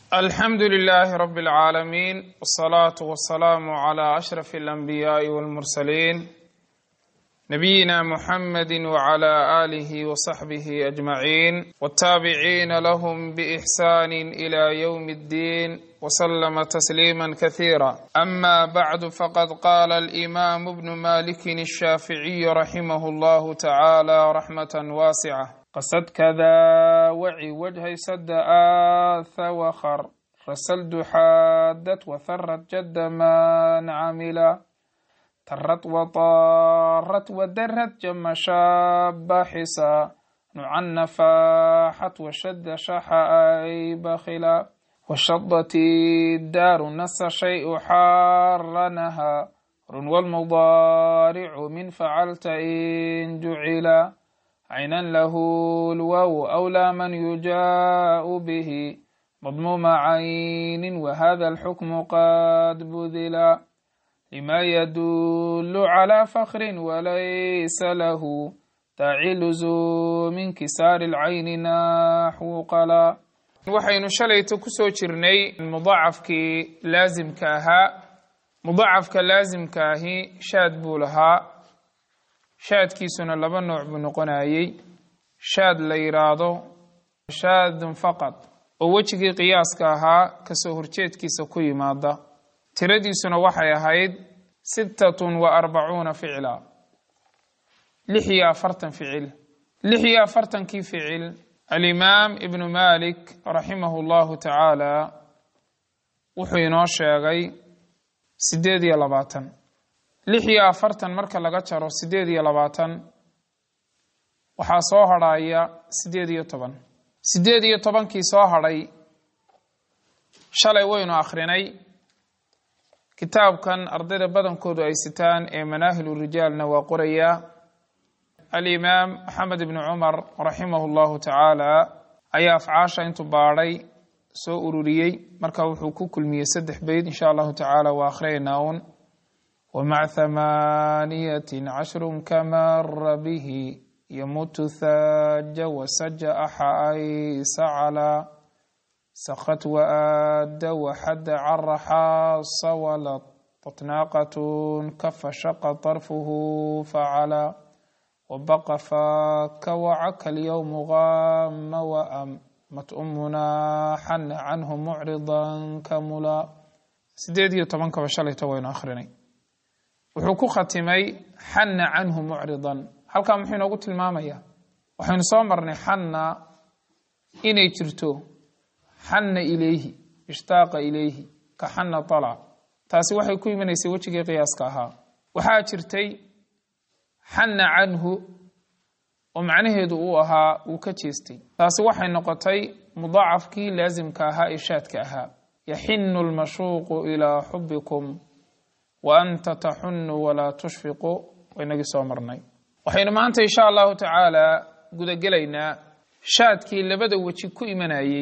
alxamdu لlh rb اlعaalamiin wالصlaaة wالsalaam عlى أشhrف الأnbiyaaءi wاlmursaliin nabiyina mxamedi wعlى آlih وصaxbih أجmaعin wالtaabiciina lahm bإxsan إlى yوm الdin وslma تsliima kaثيirا ama bعd faqad qala الإimam bn maliki الshaaficiي raximah اllah tacalى raxmaة waascة qasadka daa waci wajhay sada aatha wakar rasaldu xaadat watharad jadda man camila tarad wataarat wadarad jama shaaba xisa nucan nafaaxat washadda shaxa ay bakhila washadati daaru nasa shayu xaaranaha run walmudaaricu min facalta in jucila عينا له الواو أولى من يجاء به مضموم عين وهذا الحكم قد بذلا لما يدل على فخر وليس له داعي لزوم انكسار العين نحو قلا waxaynu shalayta ku soo jirnay mudaacafkii laasimka ahaa mudaacafka laasimka ahi shaad buu lahaa shaadkiisuna laba nooc buu noqonayey shaad la yidhaahdo shaadun faqad oo wejigii qiyaaska ahaa kasoo horjeedkiisa ku yimaada tiradiisuna waxay ahayd sittatun wa arbacuuna ficla lix iyo afartan ficil lix iyo afartankii ficil alimaam ibnu malik raximahu llahu tacaala wuxuu inoo sheegay siddeed iyo labaatan lix iyo afartan marka laga jaro siddeed iyo labaatan waxaa soo hadhaya siddeed iyo toban siddeed iyo tobankii soo hadhay shalay waynu akhrinay kitaabkan ardayda badankoodu ay sitaan ee manaahilu rijaalna waa qorayaa alimaam maxamed ibni cumar raximahu llahu tacaala ayaa afcaasha intuu baadhay soo ururiyey marka wuxuu ku kulmiyey saddex beyd insha allahu tacaala waa akhriyaynaa uun ومع ثمانية عشر كمر به يموت ثاج وسج أحاي سعلا سخت وآد وحد عرحاص ولطت ناقة كف شق طرفه فعلا وبقى فاك وعك اليوم غام وأمت أمنا حن عنه معرضا كملا سيدي طبعا كبشالي توين آخرين wuxuu ku khatimay xanna canhu mucridan halkaa muxuu inoogu tilmaamayaa waxaynu soo marnay xanna inay jirto xanna ilayhi ishtaaqa ilayhi ka xanna talac taasi waxay ku imanaysay wejigii qiyaaska ahaa waxaa jirtay xanna canhu oo macnaheedu uu ahaa uu ka jeestay taasi waxay noqotay mudaacafkii laasimka ahaa ee shaadka ahaa yaxinu lmashuuqu ilaa xubikum wa anta taxunu walaa tushfiqu waynagii soo marnay waxaynu maanta insha allahu tacaala gudagelaynaa shaadkii labada weji ku imanayey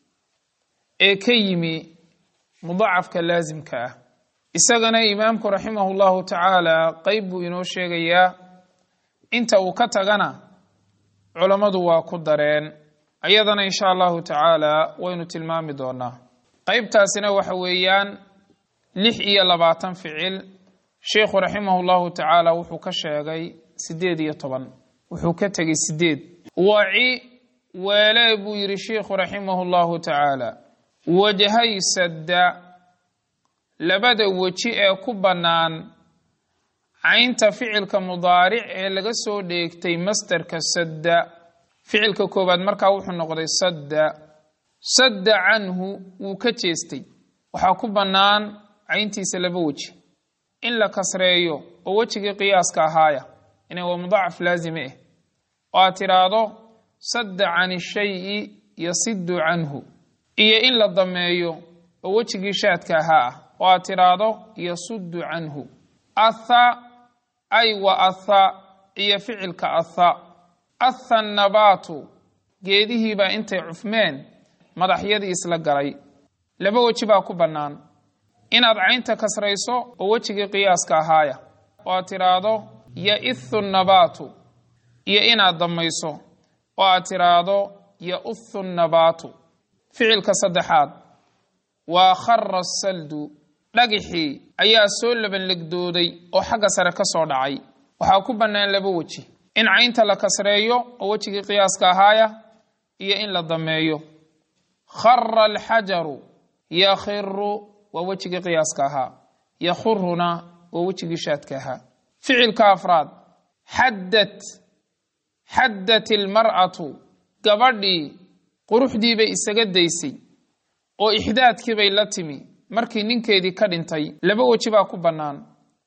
ee ka yimi mudacafka laasimka ah isagana imaamku raximahu llahu tacaala qeyb buu inoo sheegayaa inta uu ka tagana culammadu waa ku dareen ayadana insha allahu tacaala waynu tilmaami doonaa qeybtaasina waxa weeyaan lix iyo labaatan ficil sheikhu raximah llahu tacaala wuxuu ka sheegay siddeed iyo toban wuxuu ka tegey sideed waci weele buu yidhi sheikhu raximah llahu tacaala wajhay sadda labada weji ee ku bannaan caynta ficilka mudaaric ee laga soo dheegtay masderka sadda ficilka koowaad markaa wuxuu noqday sadda sadda canhu wuu ka jeestay waxaa ku bannaan cayntiisa laba weji in la kasreeyo oo wejigii qiyaaska ahaaya inay waa mudaacaf laazime ah oo aad tidhaahdo sadda can ishayi yasiddu canhu iyo in la dameeyo oo wejigii shaadka ahaa ah oo aad tidhaahdo yasuddu canhu atha ay wa atha iyo ficilka atha atha nabaatu geedihiibaa intay cufmeen madaxyadii isla galay laba weji baa ku bannaan inaad caynta kasrayso oo wejigii qiyaaska ahaaya oo aad tidhaahdo yaihu nabaatu iyo inaad damayso oo aad tidhaahdo yauhu nabaatu ficilka saddexaad waa khara saldu dhagixii ayaa soo labanlegdooday oo xagga sare ka soo dhacay waxaa ku bannaan laba weji in caynta la kasreeyo oo wejigii qiyaaska ahaaya iyo in la dameeyo khara alxajaru yakhiru waa wejigii qiyaaska ahaa yakhuruna waa wejigii shaadka ahaa ficilka afraad xaddad xaddat ilmar'atu gabadhii quruxdii bay isaga daysay oo ixdaadkii bay la timi markii ninkeedii ka dhintay laba weji baa ku bannaan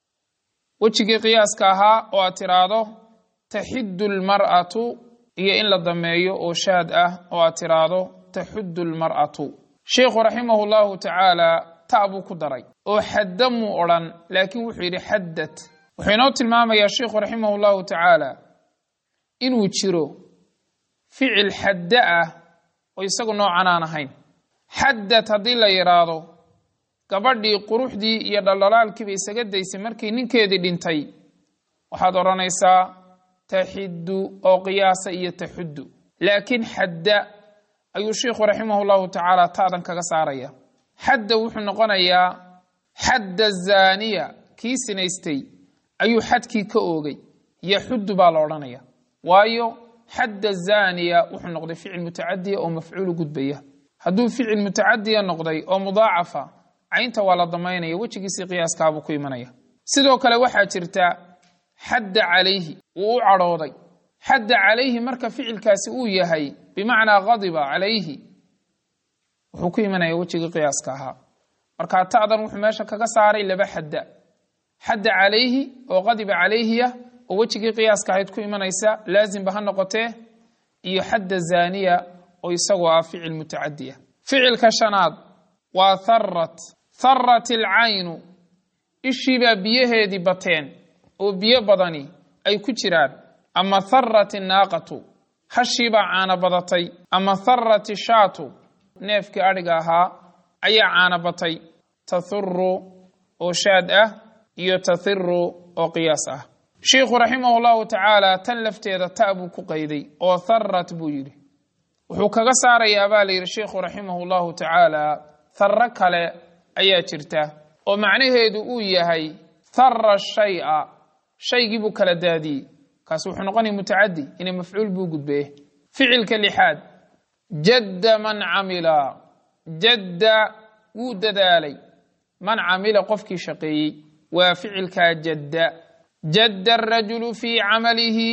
wejigii qiyaaska ahaa oo aad tiraahdo taxiddu almar'atu iyo in la dameeyo oo shaad ah oo aad tiraahdo taxuddu almar'atu sheikhu raximahu llahu tacaala ta buu ku daray oo xadda muu odhan laakiin wuxuu yidhi xaddad wuxuu inoo tilmaamayaa sheikhu raximahu llahu tacaala inuu jiro ficil xadda ah oo isagu noocan aan ahayn xaddad haddii la yidhaahdo gabadhii quruxdii iyo dhaldhalaalkiiba isaga daysay markii ninkeedii dhintay waxaad odhanaysaa taxiddu oo qiyaasa iyo taxuddu laakiin xadda ayuu sheikhu raximah llahu tacaala ta'dan kaga saaraya xadda wuxuu noqonayaa xadda zaaniya kii sinaystay ayuu xadkii ka oogay yaxuddu baa la odhanaya waayo xadda zaaniya wuxuu noqday ficil mutacadiya oo mafcuulu gudbaya hadduu ficil mutacadiya noqday oo mudaacafa caynta waa la damaynaya wejigiisii qiyaaskaabuu ku imanaya sidoo kale waxaa jirta xadda calayhi wuu u cadhooday xadda calayhi marka ficilkaasi uu yahay bimacnaa qadiba calayhi wuxuu ku imanaya wejigii qiyaaska ahaa marka ta'dan wuxuu meesha kaga saaray laba xadda xadda calayhi oo qadiba calayhiya oo wejigii qiyaaska ahayd ku imanaysa laazimba ha noqotee iyo xadda zaaniya oo isagoo ah ficil mutacadiya ficilka shanaad waa tharrat tharrat ilcaynu ishiibaa biyaheedii bateen oo biyo badani ay ku jiraan ama tharrat innaaqatu hashiibaa caana badatay ama tharrat ishaatu neefkii adhiga ahaa ayaa caana batay tahuru oo shaad ah iyo tahiru oo qiyaas ah sheikhu raximahu llahu tacaala tan lafteeda ta buu ku qayday oo tharrat buu yidhi wuxuu kaga saarayaa baa la yidhi sheikhu raximahu llahu tacaala tharro kale ayaa jirta oo macnaheedu uu yahay thara shaya shaygii buu kala daadiyey kaasi wuxuu noqonaya mutacadi inay mafcuul buu gudbeye ficilka lixaad jadda man camila jadda wuu dadaalay man camila qofkii shaqeeyey waa ficilkaa jadda jadda arajulu fii camalihi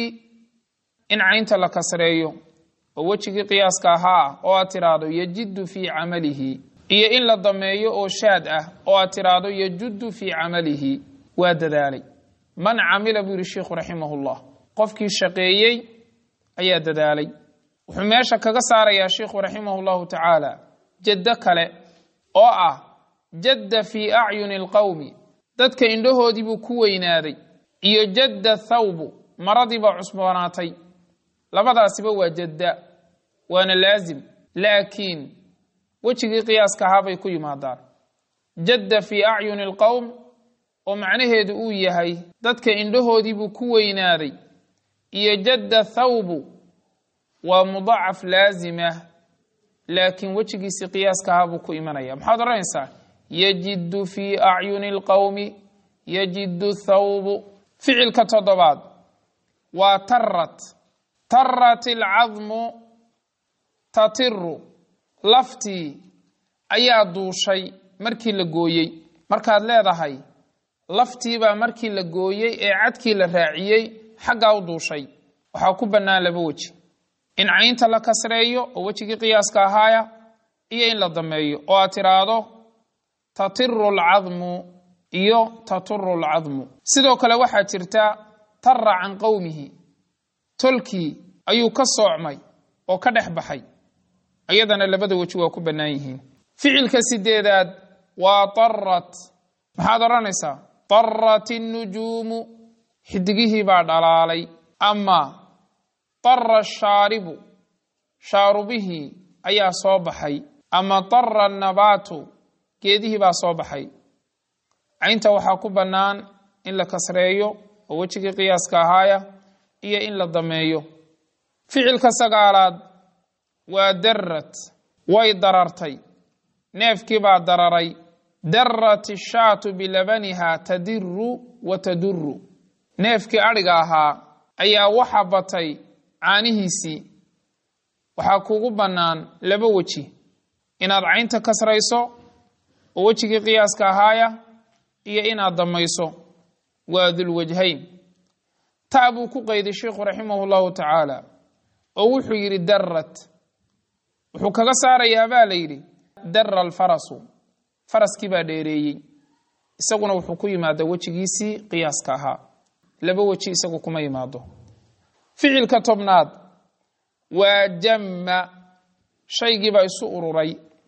in caynta la kasreeyo oo wejigii qiyaaska ahaa ah oo aad tiraahdo yajiddu fii camalihi iyo in la dameeyo oo shaad ah oo aad tiraahdo yajuddu fii camalihi waa dadaalay man camila buu yihi sheikhu raximahullah qofkii shaqeeyey ayaa dadaalay wuxuu meesha kaga saarayaa sheikhu raximah llahu tacaala jaddo kale oo ah jadda fii acyuni alqowmi dadka indhahoodii buu ku weynaaday iyo jadda thawbu maradiibaa cusboonaatay labadaasiba waa jadda waana laazim laakiin wejigii qiyaaska ahaa bay ku yimaadaan jadda fii acyuni alqowm oo macnaheedu uu yahay dadka indhahoodii buu ku weynaaday iyo jadda thawbu waa mudacaf laazima laakiin wejigiisii qiyaaska ahaa buu ku imanaya maxaad odhanaysaa yajiddu fii acyuni alqowmi yajiddu thawbu ficilka toddobaad waa tarrat tarrat alcadmu tatiru laftii ayaa duushay markii la gooyey markaad leedahay laftiibaa markii la gooyey ee cadkii la raaciyey xaggaa u duushay waxaa ku bannaan laba weji in caynta la kasreeyo oo wejigii qiyaaska ahaaya iyo in la dameeyo oo aad tiraahdo tatiru alcadmu iyo taturu alcadmu sidoo kale waxaa jirta tarra can qowmihi tolkii ayuu ka soocmay oo ka dhex baxay iyadana labada weji waa ku bannaan yihiin ficilka sideedaad waa tarrat maxaad odhanaysaa tarrat innujuumu xidigihii baa dhalaalay ama tarra shaaribu shaarubihii ayaa soo baxay ama tarra annabaatu geedihii baa soo baxay caynta waxaa ku bannaan in la kasreeyo oo wejigii qiyaaska ahaaya iyo in la dameeyo ficilka sagaalaad waa darrat way darartay neefkii baa dararay darat ishaatu bilabaniha tadiru wa taduru neefkii adhiga ahaa ayaa waxa batay caanihiisii waxaa kugu bannaan laba weji inaad caynta kasrayso oo wejigii qiyaaska ahaaya iyo inaad damayso waa dulwajhayn ta buu ku qayday sheikhu raximah llahu tacaala oo wuxuu yidhi darat wuxuu kaga saarayaa baa la yidhi dara alfarasu faraskii baa dheereeyey isaguna wuxuu ku yimaada wejigiisii qiyaaska ahaa laba weji isagu kuma yimaado ficilka tobnaad waa jamma shaygiibaa isu ururay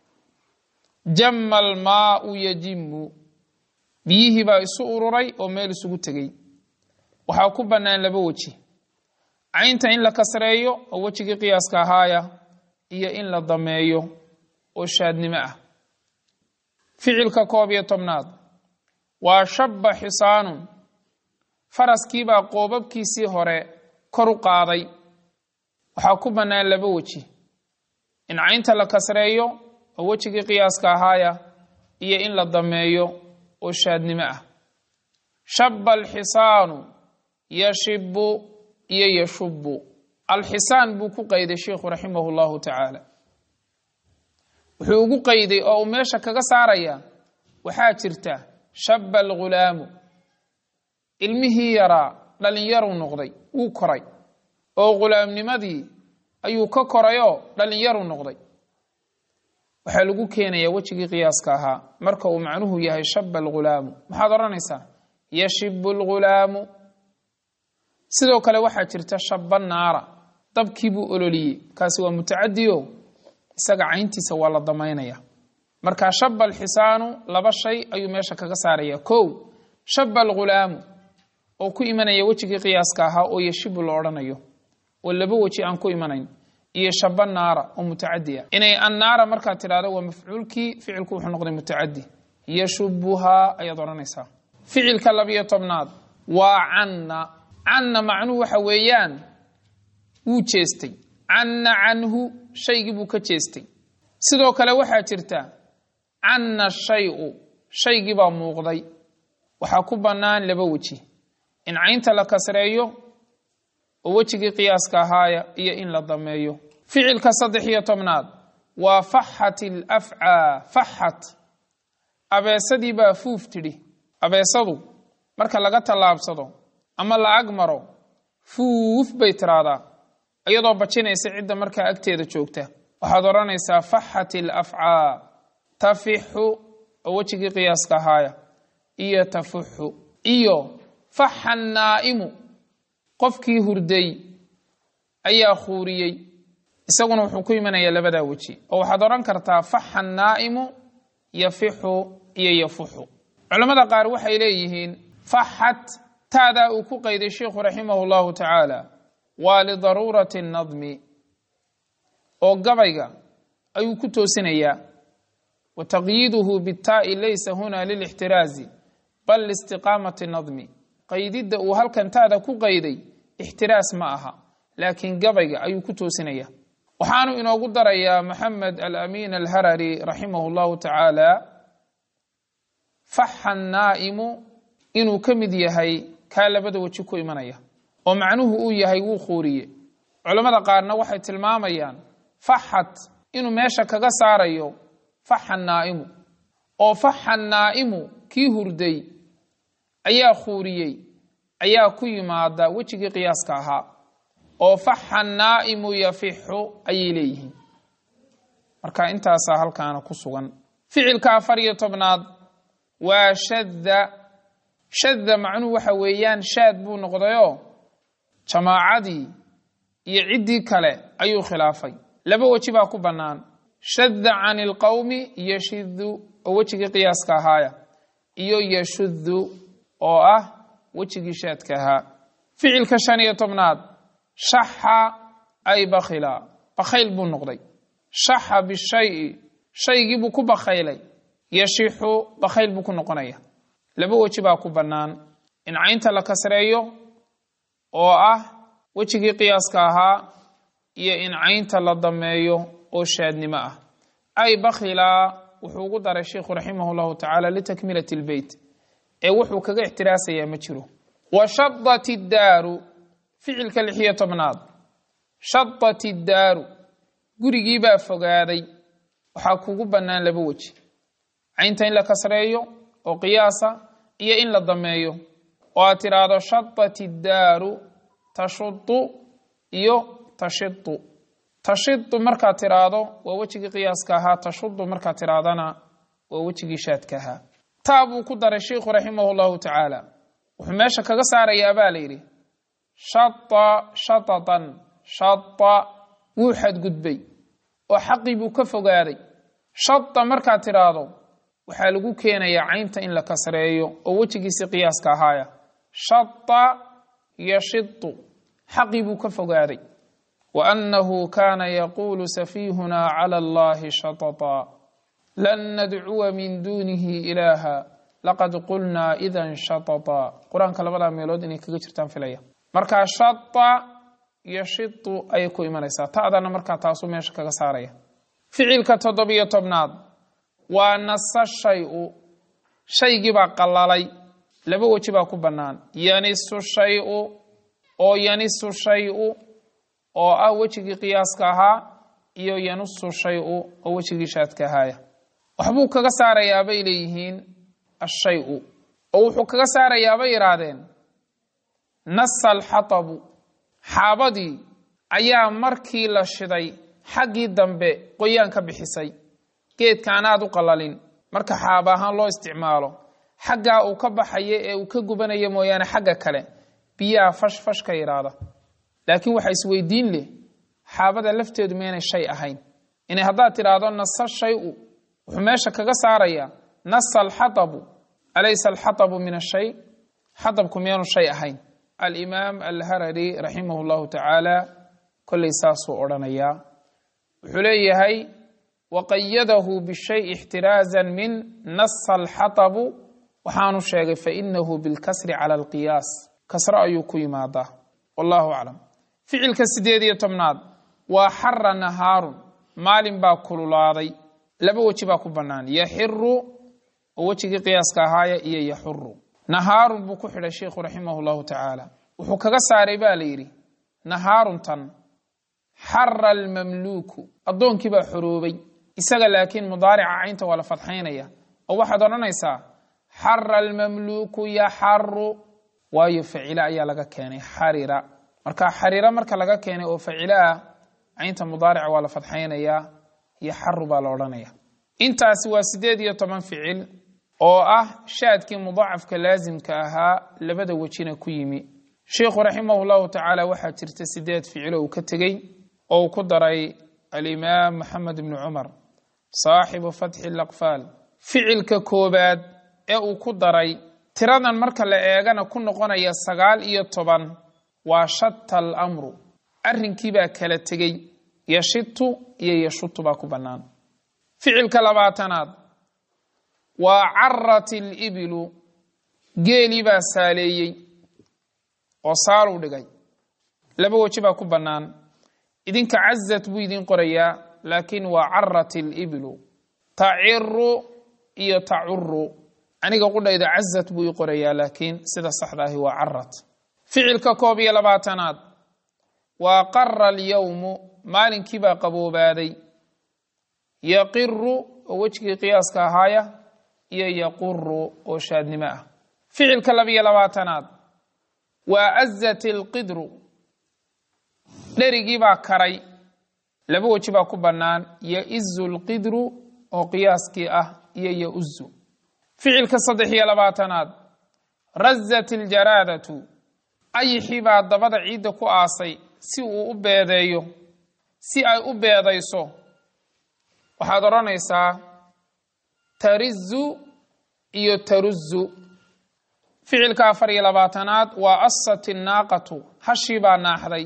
jamma almaau yajimu biyihiibaa isu ururay oo meel isugu tegey waxaa ku bannaan laba weji caynta in la kasreeyo oo wejigii qiyaaska ahaaya iyo in la dameeyo oo shaadnimo ah ficilka koob iyo tobnaad waa shabba xisaanun faraskiibaa qoobabkiisii hore kor u qaaday waxaa ku bannaan laba weji in caynta la kasreeyo oo wejigii qiyaaska ahaaya iyo in la dameeyo oo shaadnimo ah shabba alxisaanu yashibu iyo yashubu alxisaan buu ku qayday sheikhu raximah llahu tacaala wuxuu ugu qayday oo uu meesha kaga saaraya waxaa jirta shabba algulaamu ilmihii yaraa dhalinyaruu noqday wuu koray oo ghulaamnimadii ayuu ka korayoo dhalinyaruu noqday waxaa lagu keenayaa wejigii qiyaaska ahaa marka uu macnuhu yahay shabba algulaamu maxaad odhanaysaa yashibu algulaamu sidoo kale waxaa jirta shabba naara dabkii buu ololiyey kaasi waa mutacadiyo isaga cayntiisa waa la damaynaya marka shaba alxisaanu laba shay ayuu meesha kaga saaraya kow shaba algulaamu oo ku imanaya wejigii qiyaaska ahaa oo yashibu la odhanayo oo laba weji aan ku imanayn iyo shaba naara oo mutacadi ah inay annaara markaad tidhahdo waa mafcuulkii ficilku wuxuu noqday mutacadi yashubuhaa ayaad odhanaysaa ficilka labiyo tobnaad waa canna canna macnuhu waxa weeyaan wuu jeestay canna canhu shaygii buu ka jeestay sidoo kale waxaa jirta canna shayu shaygii baa muuqday waxaa ku bannaan laba weji in caynta la kasreeyo oo wejigii qiyaaska ahaaya iyo in la dameeyo ficilka saddex iyo tobnaad waa faxat alafcaa faxat abeesadii baa fuuf tidhi abeesadu marka laga tallaabsado ama la ag maro fuuf bay tiraahdaa iyadoo bajinaysa cidda markaa agteeda joogta waxaad odhanaysaa faxat alafcaa tafixu oo wejigii qiyaaska ahaaya iyo tafuxu iyo faxa naa'imu qofkii hurday ayaa khuuriyey isaguna wuxuu ku imanayaa labadaa weji oo waxaad odhan kartaa faxa naa'imu yafixu iyo yafuxu culammada qaar waxay leeyihiin faxat taadaa uu ku qayday sheikhu raximah llahu tacaala waa lidaruurati nadmi oo gabayga ayuu ku toosinayaa wa taqyiiduhu bitaa'i laysa huna lilixtiraazi bal liistiqaamati nadmi qaydidda uu halkan taada ku qayday ixtiraas ma aha laakiin gabayga ayuu ku toosinaya waxaanu inoogu darayaa maxamed alamin alharari raximah llahu tacaala faxa naa'imu inuu ka mid yahay kaa labada weji ku imanaya oo macnuhu uu yahay wuu khuuriye culammada qaarna waxay tilmaamayaan faxat inuu meesha kaga saarayo faxa naa'imu oo faxa naa'imu kii hurday ayaa khuuriyey ayaa ku yimaada wejigii qiyaaska ahaa oo faxa naa'imu yafixu ayay leeyihiin marka intaasaa halkaana ku sugan ficilka afar iyo tobnaad waa shadda shadda macnuhu waxa weeyaan shaad buu noqdayoo jamaacadii iyo ciddii kale ayuu khilaafay laba weji baa ku bannaan shadda can ilqowmi yashidu oo wejigii qiyaaska ahaaya iyo yashuddu oo ah wejigii shaadka ahaa ficilka shan iyo tobnaad shaxa ay bakhila bakhayl buu noqday shaxa bishayi shaygii buu ku bakhaylay yashixu bakhayl buu ku noqonaya laba weji baa ku bannaan in caynta la kasreeyo oo ah wejigii qiyaaska ahaa iyo in caynta la dameeyo oo shaadnimo ah ay bakhilaa wuxuu ugu daray sheikhu raximah llahu tacaala litakmilati lbeyt ee wuxuu kaga ixtiraasayaa ma jiro wa shadat iddaaru ficilka lixiyo tobnaad shadat iddaaru gurigiibaa fogaaday waxaa kugu bannaan laba weji caynta in la kasreeyo oo qiyaasa iyo in la dameeyo oo aad tidhaahdo shadat iddaaru tashudu iyo tashidu tashidu markaad tidhaahdo waa wejigii qiyaaska ahaa tashudu markaad tidhaahdana waa wejigii shaadka ahaa taa buu ku daray sheikhu raximah llahu tacaala wuxuu meesha kaga saarayaa baa la yidhi shata shatatan shata wuu xadgudbay oo xaqii buu ka fogaaday shata markaad tidhaahdo waxaa lagu keenayaa caynta in la kasreeyo oo wejigiisi qiyaaska ahaaya shata yashitu xaqii buu ka fogaaday wa annahu kaana yaquulu safiihuna cala allahi shatata lan nadcuwa min duunihi ilaaha laqad qulnaa idan shatata qur-aanka labadaa meelood inay kaga jirtaan filaya markaa shata yashitu ayay ku imanaysaa ta'dana markaa taasuu meesha kaga saaraya ficilka toddobiyo tobnaad waa nasa shay-u shaygiibaa qallalay laba weji baa ku bannaan yanisu shay-u oo yanisu shay-u oo ah wejigii qiyaaska ahaa iyo yanusu shay-u oo wejigii shaadka ahaaya waxbuu kaga saarayaa bay leeyihiin ashay-u oo wuxuu kaga saarayaa bay yidhaahdeen nasa alxatabu xaabadii ayaa markii la shiday xaggii dambe qoyaan ka bixisay geedka anaad u qalalin marka xaaba ahaan loo isticmaalo xaggaa uu ka baxayo ee uu ka gubanayo mooyaane xagga kale biyaha fash fash ka yidhaahda laakiin waxaa isweydiin leh xaabada lafteedu maynay shay ahayn inay haddaad tidhaahdo nasa shay-u wuxuu meesha kaga saarayaa nasa alxatabu alaysa alxatabu min ashay xatabku miyaanu shay ahayn alimaam alharari raximah llahu tacaala kollay saasuu odhanayaa wuxuu leeyahay waqayadahu bishay ixtiraazan min nasa alxatabu waxaanu sheegay fainahu bilkasri cala alqiyaas kasro ayuu ku yimaadaa wallahu aclam ficilka sideed iyo tobnaad waa xara nahaarun maalin baa kululaaday laba weji baa ku bannaan yaxiru oo wejigii qiyaaska ahaaya iyo yaxuru nahaarun buu ku xidhay sheikhu raximah llahu tacaala wuxuu kaga saaray baa la yidhi nahaaruntan xara almamluuku addoonkii baa xoroobay isaga laakiin mudaarica caynta waa la fadxaynaya oo waxaad odhanaysaa xara almamluuku yaxaru waayo facila ayaa laga keenay xarira marka xarira marka laga keenay oo facilo ah caynta mudaarica waa la fadxaynayaa yaxaru baa la odhanaya intaasi waa sideed iyo toban ficil oo ah shaadkii mudaacafka laasimka ahaa labada wejina ku yimi sheikhu raximah llahu tacaala waxaa jirta sideed ficilo uu ka tegey oo uu ku daray alimaam maxamed ibni cumar saaxibu fatxi laqfaal ficilka koobaad ee uu ku daray tiradan marka la eegana ku noqonaya sagaal iyo toban waa shata alamru arrinkiibaa kala tegey yashitu iyo yashutu baa ku bannaan ficilka labaatanaad waa carat ilibilu geelii baa saaleeyey oo saaluu dhigay laba weji baa ku bannaan idinka cazat buu idin qorayaa laakiin waa carat ilibilu taciru iyo tacuru aniga qudhayda cazat buu ii qorayaa laakiin sida saxda ahi waa carat ficilka koob iyo labaatanaad waa qara alyowmu maalinkii baa qaboobaaday yaqiru oo wejigii qiyaaska ahaaya iyo yaquru oo shaadnimo ah ficilka labiyo labaatanaad waa azat ilqidru dherigii baa karay laba weji baa ku bannaan yaizu lqidru oo qiyaaskii ah iyo yauzu ficilka saddex iyo labaatanaad razat iljaraadatu ayixii baa dabada ciidda ku aasay si uu u beedeeyo si ay u beedayso waxaad odhanaysaa tarizu iyo taruzu ficilka afar iyo labaatanaad waa asat innaaqatu hashii baa naaxday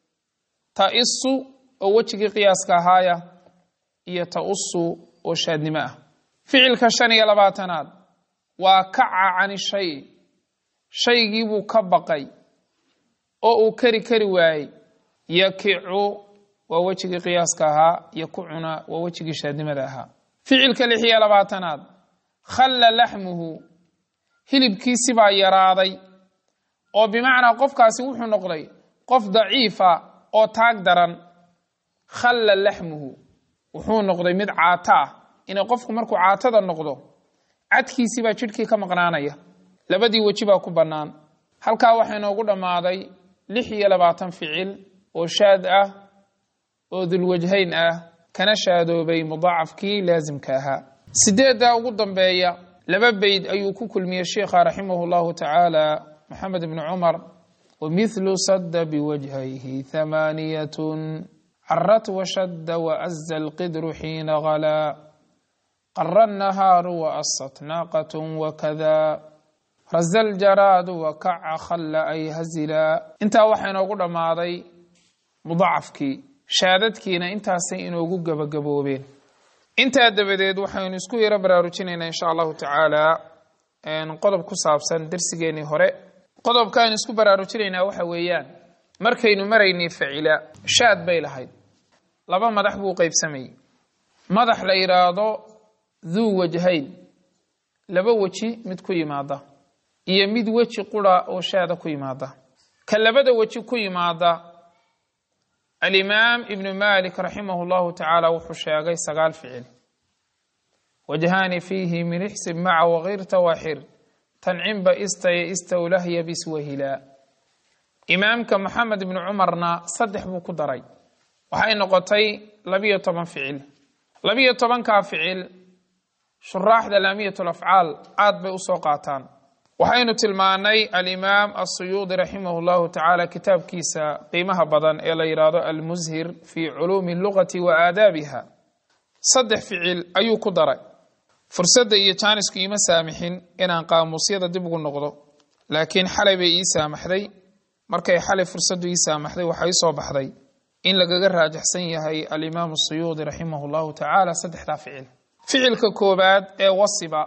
ta-isu oo wejigii qiyaaska ahaaya iyo ta-usu oo shaadnimo ah ficilka shan iyo labaatanaad waa kaca cani shay shaygii buu ka baqay oo uu keri kari waayey yakicu waa wejigii qiyaaska ahaa yakucuna waa wejigii shaadnimada ahaa ficilka lix iyo labaatanaad khalla laxmuhu hilibkiisibaa yaraaday oo bimacnaa qofkaasi wuxuu noqday qof daciifa oo taag daran khalla laxmuhu wuxuu noqday mid caato ah inay qofku markuu caatada noqdo cadkiisibaa jidhkii ka maqnaanaya labadii weji baa ku bannaan halkaa waxaa inoogu dhammaaday lix iyo labaatan ficil oo shaad ah oo dulwajhayn ah kana shaadoobay mudaacafkii laasimka ahaa sideeddaa ugu dambeeya laba beyd ayuu ku kulmiyey sheikha raximahu llahu tacaala maxamed ibni cumar wamithlu sadda biwajhayhi thamaaniyatun carat washadda waaza alqidru xiina ghalaa qara annahaaru waasat naaqatun wakada raza aljaraadu wakaca khalla ay hazila intaa waxaa inoogu dhammaaday mudacafkii shaadadkiina intaasay inoogu gebagaboobeen intaa dabadeed waxaynu isku yaro baraarujinaynaa insha allahu tacaala qodob ku saabsan darsigeenii hore qodobka aynu isku baraarujinaynaa waxa weeyaan markaynu maraynay facila shaad bay lahayd laba madax buu qaybsamayey madax la yidhaahdo duu wajhayn laba weji mid ku yimaada iyo mid weji qura oo shaada ku yimaada ka labada weji ku yimaada alimaam ibnu malik raximah llahu tacaala wuxuu sheegay sagaal ficil wajhaani fiihi min ixsib maca wakiirta waxir tancinba istaya istawlahya biswahila imaamka maxamed ibnu cumarna saddex buu ku daray waxay noqotay labiyo toban ficil labiyo tobankaa ficil shuraaxda laamiyat lafcaal aad bay usoo qaataan waxaynu tilmaanay alimaam asuyuudi raximah llahu tacaala kitaabkiisa qiimaha badan ee la yidhaahdo almushir fi culuumi lugati wa aadaabiha saddex ficil ayuu ku daray fursadda iyo jaanisku iima saamixin inaan qaamuusyada dib ugu noqdo laakiin xalay bay ii saamaxday markay xalay fursaddu ii saamaxday waxaa ii soo baxday in lagaga raajaxsan yahay alimaam asuyuudi raximah llahu tacaala saddexdaa ficil ficilka koobaad ee wasiba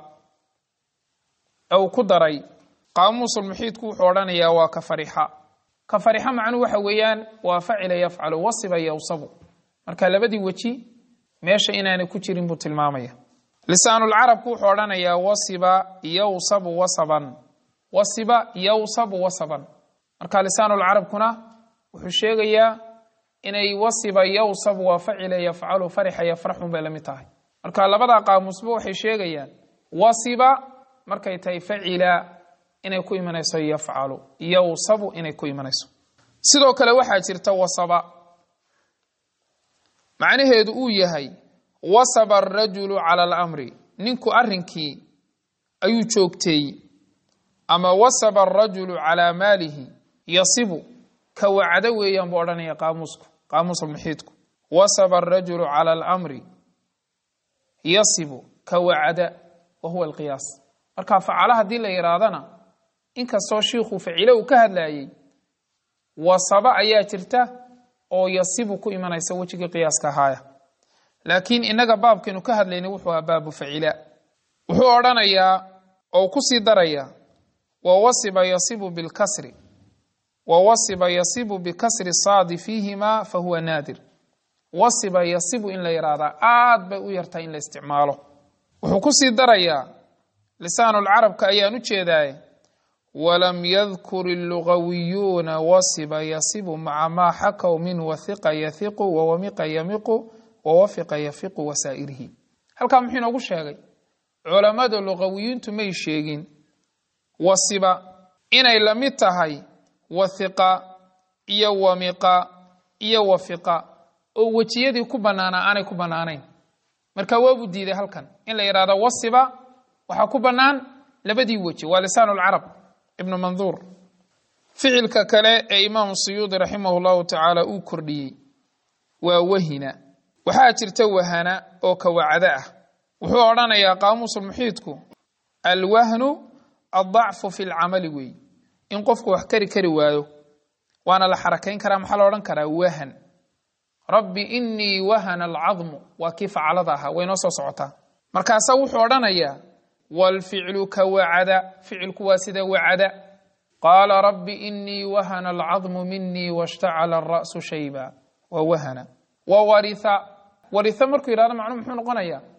uu ku daray qaamuusulmuxiidku wuxuu odhanayaa waa ka farixa ka farixa macnuhu waxa weeyaan waa facila yafcalu wasiba yowsabu marka labadii weji meesha inaanay ku jirin buu tilmaamaya lisaanulcarabku wuxuu odhanayaa wasiba yowsabu wasaban wasiba yowsabu wasaban marka lisaanulcarabkuna wuxuu sheegayaa inay wasiba yowsabu waa facila yafcalu farixa yafraxun bay la mid tahay marka labadaa qaamuusba waxay sheegayaan wasiba markay tahay facila inay ku imanayso yafcalu yowsabu inay ku imanayso sidoo kale waxaa jirta wasaba macnaheedu uu yahay wasaba arajulu cala alamri ninku arrinkii ayuu joogteeyey ama wasaba arajulu calaa maalihi yasibu ka wacdo weeyaan buu odhanaya qaamuusku qaamuusulmuxiidku wasaba arajulu cala alamri yasibu ka wacda wa huwa alqiyaas marka facala haddii la yidhaahdana inkastoo shiikhu facilo uu ka hadlayey wasaba ayaa jirta oo yasibu ku imanaysa wejigii qiyaaska ahaaya laakiin innaga baabkaynu ka hadlaynay wuxuu ahaa baabu facila wuxuu odhanayaa oo kusii daraya wa wasiba yasibu bilkasri wa wasiba yasibu bikasri saadi fiihima fa huwa naadir wasiba yasibu in la yidhaahdaa aad bay u yartahay in la isticmaalo wuxuu kusii darayaa lisaanulcarabka ayaan u jeedaaye walam yadkur illugawiyuuna wasiba yasibu maca maa xakaw min wahiqa yahiqu wawamiqa yamiqu wawafiqa yafiqu wasaa'irihi halkaa muxuu inoogu sheegay culammada luqawiyiintu may sheegin wasiba inay la mid tahay wathiqa iyo wamiqa iyo wafiqa oo wejiyadii ku bannaanaa aanay ku bannaanayn marka waabuu diiday halkan in la yidhahdo wasiba waxaa ku bannaan labadii weji waa lisaan lcarab ibnu manduur ficilka kale ee imaamu suyuudi raximah llahu tacaala uu kordhiyey waa wahina waxaa jirta wahana oo kawacdo ah wuxuu odhanayaa qaamuusulmuxiidku alwahnu addacfu fi lcamali weey in qofku wax kari kari waayo waana la xarakayn karaa maxaa la odhan karaa wahan rabbi inii wahana alcadmu waa kii facalada ahaa way noo soo socotaa markaasaa wuxuu odhanayaa waalficlu ka wacada ficilku waa sida wacada qaala rabbi inii wahana alcadmu minii washtacala alra'su shayba waa wahana wa waritha waritha markuu yidhahdo macnuu muxuu noqonayaa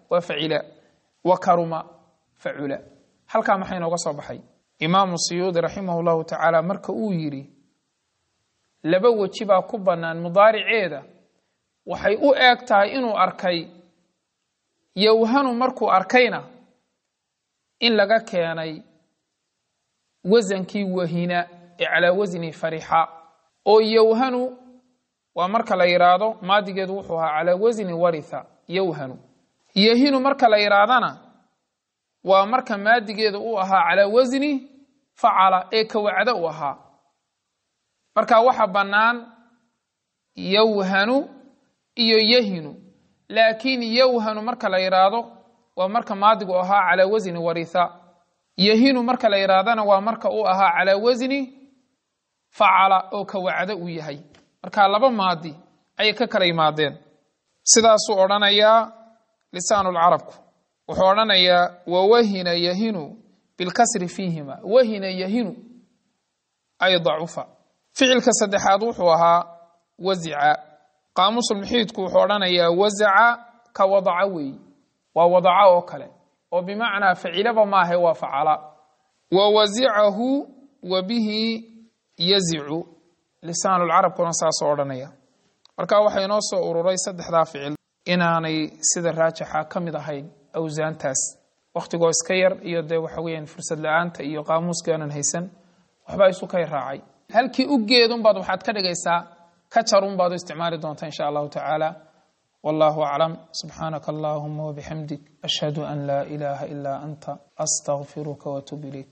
waa facila wa karuma facula halkaa maxay nooga soo baxay imaamu siyuudi raximah llahu tacaala marka uu yidhi laba weji baa ku bannaan mudaariceeda waxay u eeg tahay inuu arkay yowhanu markuu arkayna in laga keenay wasankii wahina ee calaa wasni farixa oo yowhanu waa marka la yidhaahdo maadigeedu wuxuu ahaa calaa wasni waritha yowhanu yahinu marka la yidhaahdana waa marka maadigeedu u ahaa calaa wasni facala ee kawacdo u ahaa marka waxa bannaan yowhanu iyo yahinu laakiin yowhanu marka la yidhaahdo waa marka maadigu ahaa calaa wasni waritha yahinu marka la yidhaahdana waa marka uu ahaa calaa wasni facala oo kawacdo uu yahay marka laba maadi ayay ka kala yimaadeen sidaasuu odhanayaa lisaanulcarabku wuxuu odhanayaa wawahina yahinu bilkasri fiihima wahina yahinu ay dacufa ficilka saddexaad wuxuu ahaa wazica qaamuusulmuxiidku wuxuu odhanayaa wazaca ka wadaca weey waa wadaca oo kale oo bimacnaa facilaba maahe waa facala wa wasicahu wa bihi yazicu lisaanulcarabkuna saasoo odhanaya marka waxaa inoo soo ururay saddexdaa ficil inaanay sida raajixa ka mid ahayn awsaantaas wakhtigoo iska yar iyo dee waxa weeyaan fursad la-aanta iyo qaamuuska aanan haysan waxbaa isu kay raacay halkii u geedunbaad waxaad ka dhigaysaa ka jarunbaad u isticmaali doontaa insha allahu tacaala wallahu aclam subxaanaka allahuma wabixamdik ashhadu an laa ilaaha ilaa anta astaqfiruka watuub ilayk